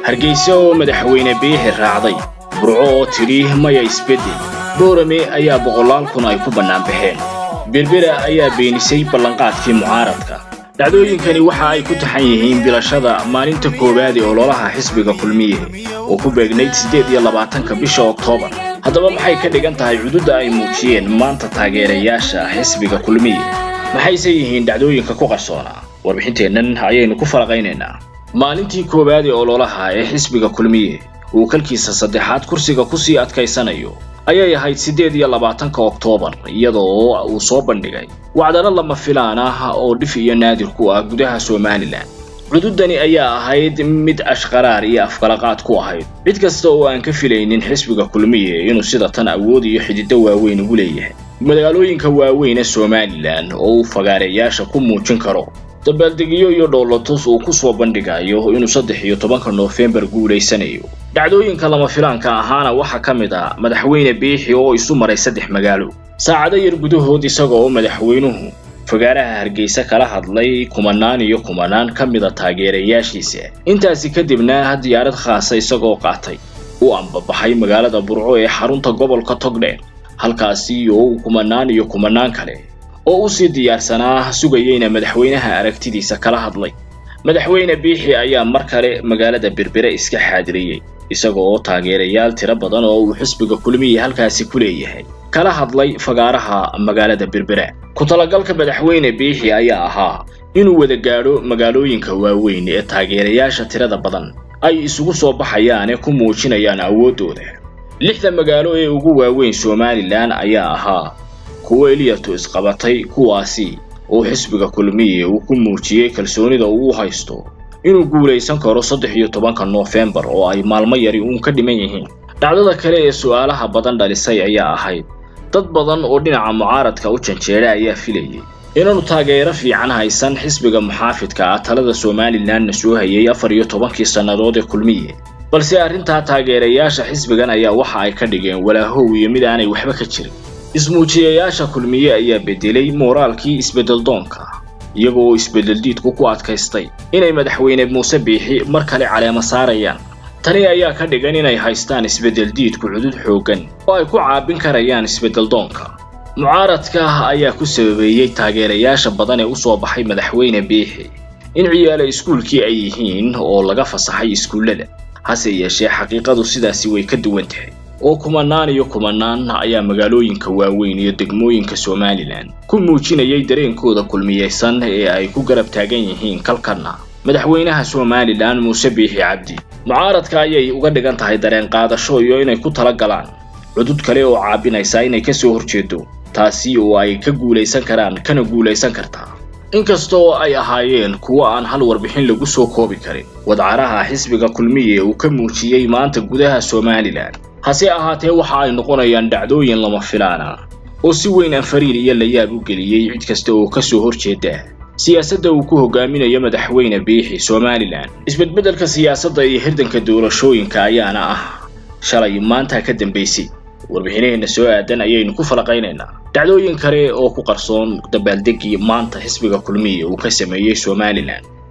hargeysa oo madaxweyne biixi raacday burco oo tidhi maya isbeddel boorame ayaa boqolaal kun ay ku bannaan baxeen berbera ayaa beenisay ballanqaadkii mucaaradka dhacdooyinkani waxa ay ku taxan yihiin bilashada maalinta koowaad ee ololaha xisbiga kulmiye oo ku beegnayd siddeed iyo labaatanka bisha oktoobar haddaba maxay ka dhigan tahay cududda ay muujiyeen maanta taageerayaasha xisbiga kulmiye maxayse yihiin dhacdooyinka ku qarsoonaa warbixinteennan ayaynu ku falaqaynaynaa maalintii koowaad ee ololaha ee xisbiga kulmiye uu kalkiisa saddexaad kursiga kusii adkaysanayo ayay ahayd siddeed iyo labaatanka oktoobar iyadoo uu soo bandhigay wacdaro lama filaan ah oo dhif iyo naadir ku ah gudaha somalilan cududani ayaa ahayd mid ashqaraar iyo afkalaqaad ku ahayd cid kasta oo aan ka filaynin xisbiga kulmiye inuu sida tan awood iyo xidido waaweyn ugu leeyahay magaalooyinka waaweyn ee somalilan oo uu fagaareyaasha ku muujin karo dabaaldegyo iyo dhoolotus uu ku soo bandhigayo inuu saddex iyo tobanka noofembar guulaysanayo dhacdooyinka lama filaanka ahaana waxaa ka mid ah madaxweyne biixi oo isu maray saddex magaalo saacado yar gudahood isaga oo madaxweynuhu fagaaraha hargeysa kala hadlay kumanaan iyo kumanaan ka mida taageerayaashiisa intaasi kadibna diyaarad khaasa isagoo qaatay u ambabaxay magaalada burco ee xarunta gobolka togdheer halkaasi oo uu kumanaan iyo kumanaan kale oo u sii diyaarsanaa sugayeyna madaxweynaha aragtidiisa kala hadlay madaxweyne biixi ayaa mar kale magaalada berbere iska xaadiriyey isaga oo taageerayaal tiro badan oo uu xisbiga kulmiya halkaasi ku leeyahay kala hadlay fagaaraha magaalada berbera ku talagalka madaxweyne biixi ayaa ahaa inuu wada gaadho magaalooyinka waaweyn ee taageerayaasha tirada badan ay isugu soo baxayaan ee ku muujinayaan awooddooda lixda magaalo ee ugu waaweyn somalilan ayaa ahaa kuwo eliyatu isqabatay kuwaasi oo xisbiga kulmiye uu ku muujiyey kalsoonida uu haysto inuu guulaysan karo saddex iyo tobanka noofembar oo ay maalmo yari uun ka dhiman yihiin dhacdada kale ee su'aalaha badan dhalisay ayaa ahayd dad badan oo dhinaca mucaaradka u janjeera ayaa filayay inaanu taageero fiican haysan xisbiga muxaafidka ah talada somalilanna soo hayay afar iyo tobankii sannadood ee kulmiye balse arrintaa taageerayaasha xisbigan ayaa waxa ay ka dhigeen walaahow iyo mid aanay waxba ka jirin ismuujiyayaasha kulmiye ayaa bedelay mooraalkii isbeddeldoonka iyaga oo isbeddeldiidku ku adkaystay inay madaxweyne muuse biixi mar kale caleemo saarayaan tani ayaa ka dhigan inay haystaan isbeddeldiidku cudud xooggan oo ay ku caabin karayaan isbeddeldoonka mucaaradka ayaa ku sababeeyey taageerayaasha badan ee u soo baxay madaxweyne biixi in ciyaala iskuulkii ay yihiin oo laga fasaxay iskuullada hase yeeshee xaqiiqadu sidaasi way ka duwan tahay oo kumanaan iyo kumanaan ayaa magaalooyinka waaweyn iyo degmooyinka somalilan ku muujinayay dareenkooda kulmiyeysan ee ay ku garab taagan yihiin kalkanna madaxweynaha somalilan muuse biixi cabdi mucaaradka ayay uga dhigan tahay dareen qaadasho iyo inay ku tala galaan cudud kale oo caabinaysa inay ka soo horjeedo taasi oo ay ka guulaysan karaan kana guulaysan kartaa inkasta oo ay ahaayeen kuwo aan hal warbixin lagu soo koobi karin wadcaraha xisbiga kulmiye uu ka muujiyey maanta gudaha somalilan hase ahaatee waxa ay noqonayaan dhacdooyin lama filaana oo si weyn anfariir iyo layaab u geliyey cid kasta oo ka soo horjeeda siyaasadda uu ku hogaaminayo madaxweyne biixi somalilan isbedbeddelka siyaasadda iyo hirdanka doorashooyinka ayaana ah shalay maanta ka dambaysay warbixinaheenna soo aadan ayaynu ku falaqaynaynaa dhacdooyin kale oo ku qarsoon dabaaldegii maanta xisbiga kulmiye uu ka sameeyey somalilan